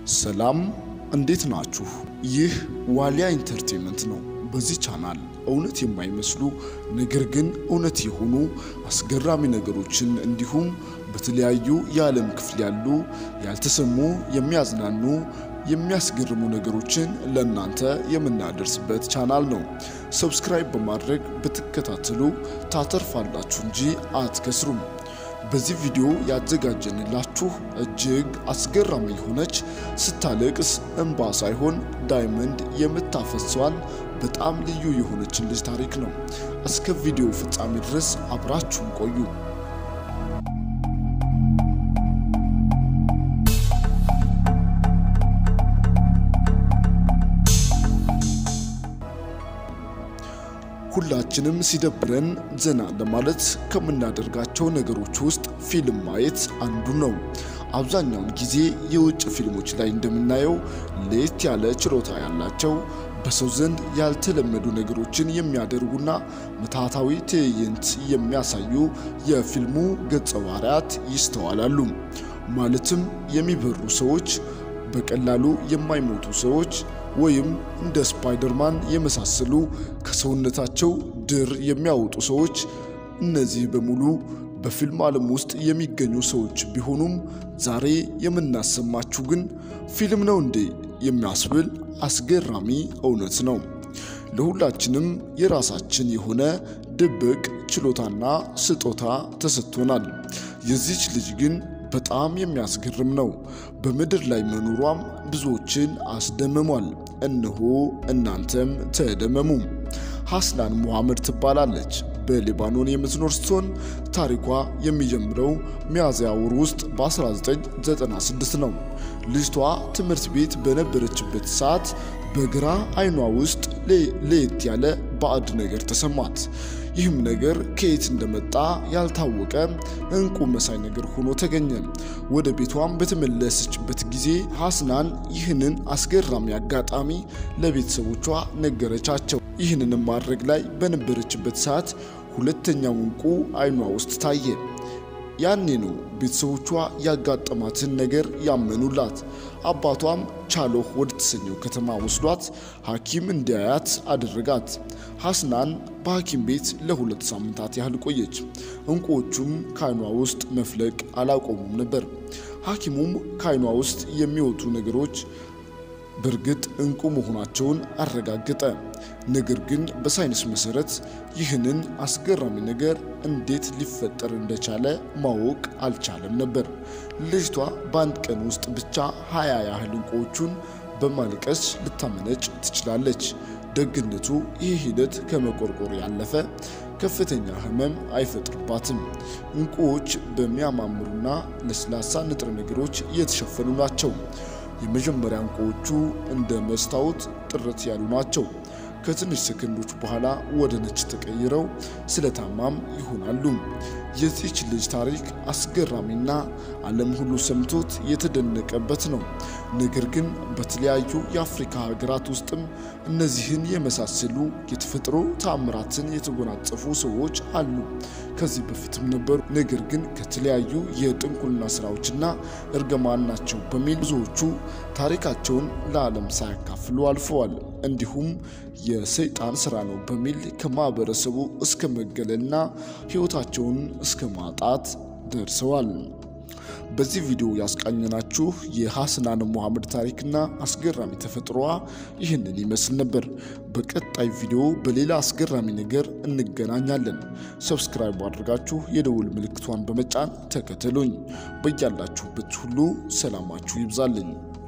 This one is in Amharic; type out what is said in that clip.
ሰላም እንዴት ናችሁ? ይህ ዋሊያ ኢንተርቴንመንት ነው። በዚህ ቻናል እውነት የማይመስሉ ነገር ግን እውነት የሆኑ አስገራሚ ነገሮችን እንዲሁም በተለያዩ የዓለም ክፍል ያሉ ያልተሰሙ የሚያዝናኑ የሚያስገርሙ ነገሮችን ለእናንተ የምናደርስበት ቻናል ነው። ሰብስክራይብ በማድረግ ብትከታተሉ ታተርፋላችሁ እንጂ አትከስሩም። በዚህ ቪዲዮ ያዘጋጀንላችሁ እጅግ አስገራሚ የሆነች ስታለቅስ እንባ ሳይሆን ዳይመንድ የምታፈሰዋን በጣም ልዩ የሆነችን ልጅ ታሪክ ነው። እስከ ቪዲዮ ፍጻሜ ድረስ አብራችሁን ቆዩ። ሁላችንም ሲደብረን ዘና ለማለት ከምናደርጋቸው ነገሮች ውስጥ ፊልም ማየት አንዱ ነው። አብዛኛውን ጊዜ የውጭ ፊልሞች ላይ እንደምናየው ለየት ያለ ችሎታ ያላቸው በሰው ዘንድ ያልተለመዱ ነገሮችን የሚያደርጉና ምትሃታዊ ትዕይንት የሚያሳዩ የፊልሙ ገጸ ባህሪያት ይስተዋላሉ። ማለትም የሚበሩ ሰዎች፣ በቀላሉ የማይሞቱ ሰዎች ወይም እንደ ስፓይደርማን የመሳሰሉ ከሰውነታቸው ድር የሚያወጡ ሰዎች። እነዚህ በሙሉ በፊልም ዓለም ውስጥ የሚገኙ ሰዎች ቢሆኑም ዛሬ የምናሰማችሁ ግን ፊልም ነው እንዴ የሚያስብል አስገራሚ እውነት ነው። ለሁላችንም የራሳችን የሆነ ድብቅ ችሎታና ስጦታ ተሰጥቶናል። የዚች ልጅ ግን በጣም የሚያስገርም ነው። በምድር ላይ መኖሯም ብዙዎችን አስደምሟል። እነሆ እናንተም ተደመሙ። ሐስናን ሙሐመድ ትባላለች። በሊባኖን የምትኖር ስትሆን ታሪኳ የሚጀምረው ሚያዝያ ወር ውስጥ በ1996 ነው። ልጅቷ ትምህርት ቤት በነበረችበት ሰዓት በግራ አይኗ ውስጥ ለየት ያለ ባዕድ ነገር ተሰማት። ይህም ነገር ከየት እንደመጣ ያልታወቀ እንቁ መሳይ ነገር ሆኖ ተገኘ። ወደ ቤቷም በተመለሰችበት ጊዜ ሐስናን ይህንን አስገራሚ አጋጣሚ ለቤተሰቦቿ ነገረቻቸው። ይህንንም ማድረግ ላይ በነበረችበት ሰዓት ሁለተኛው እንቁ አይኗ ውስጥ ታየ። ያኔ ነው ቤተሰቦቿ ያጋጠማትን ነገር ያመኑላት። አባቷም ቻሎህ ወደ ተሰኘው ከተማ ወስዷት ሐኪም እንዲያያት አደረጋት። ሐስናን በሐኪም ቤት ለሁለት ሳምንታት ያህል ቆየች። እንቁዎቹም ከአይኗ ውስጥ መፍለቅ አላቆሙም ነበር። ሐኪሙም ከአይኗ ውስጥ የሚወጡ ነገሮች በእርግጥ እንቁ መሆናቸውን አረጋገጠ። ነገር ግን በሳይንስ መሰረት ይህንን አስገራሚ ነገር እንዴት ሊፈጠር እንደቻለ ማወቅ አልቻለም ነበር። ልጅቷ በአንድ ቀን ውስጥ ብቻ ሀያ ያህል እንቁዎቹን በማልቀስ ልታመነጭ ትችላለች። ደግነቱ ይህ ሂደት ከመቆርቆር ያለፈ ከፍተኛ ሕመም አይፈጥርባትም። እንቁዎች በሚያማምሩና ለስላሳ ንጥረ ነገሮች የተሸፈኑ ናቸው። የመጀመሪያ እንቁዎቹ እንደ መስታወት ጥርት ያሉ ናቸው። ከትንሽ ሰከንዶች በኋላ ወደ ነጭ ተቀይረው ስለታማም ይሆናሉ። የዚች ልጅ ታሪክ አስገራሚና ዓለም ሁሉ ሰምቶት የተደነቀበት ነው። ነገር ግን በተለያዩ የአፍሪካ ሀገራት ውስጥም እነዚህን የመሳሰሉ የተፈጥሮ ተአምራትን የተጎናጸፉ ሰዎች አሉ። ከዚህ በፊትም ነበሩ። ነገር ግን ከተለያዩ የጥንቁልና ስራዎችና እርግማን ናቸው በሚል ብዙዎቹ ታሪካቸውን ለዓለም ሳያካፍሉ አልፈዋል። እንዲሁም የሰይጣን ስራ ነው በሚል ከማህበረሰቡ እስከ መገለልና ሕይወታቸውን እስከ ማጣት ደርሰዋል። በዚህ ቪዲዮ ያስቃኘናችሁ የሐስናን ሙሐመድ ታሪክና አስገራሚ ተፈጥሮዋ ይህንን ይመስል ነበር። በቀጣይ ቪዲዮ በሌላ አስገራሚ ነገር እንገናኛለን። ሰብስክራይብ አድርጋችሁ የደውል ምልክቷን በመጫን ተከተሉኝ። በያላችሁበት ሁሉ ሰላማችሁ ይብዛልኝ።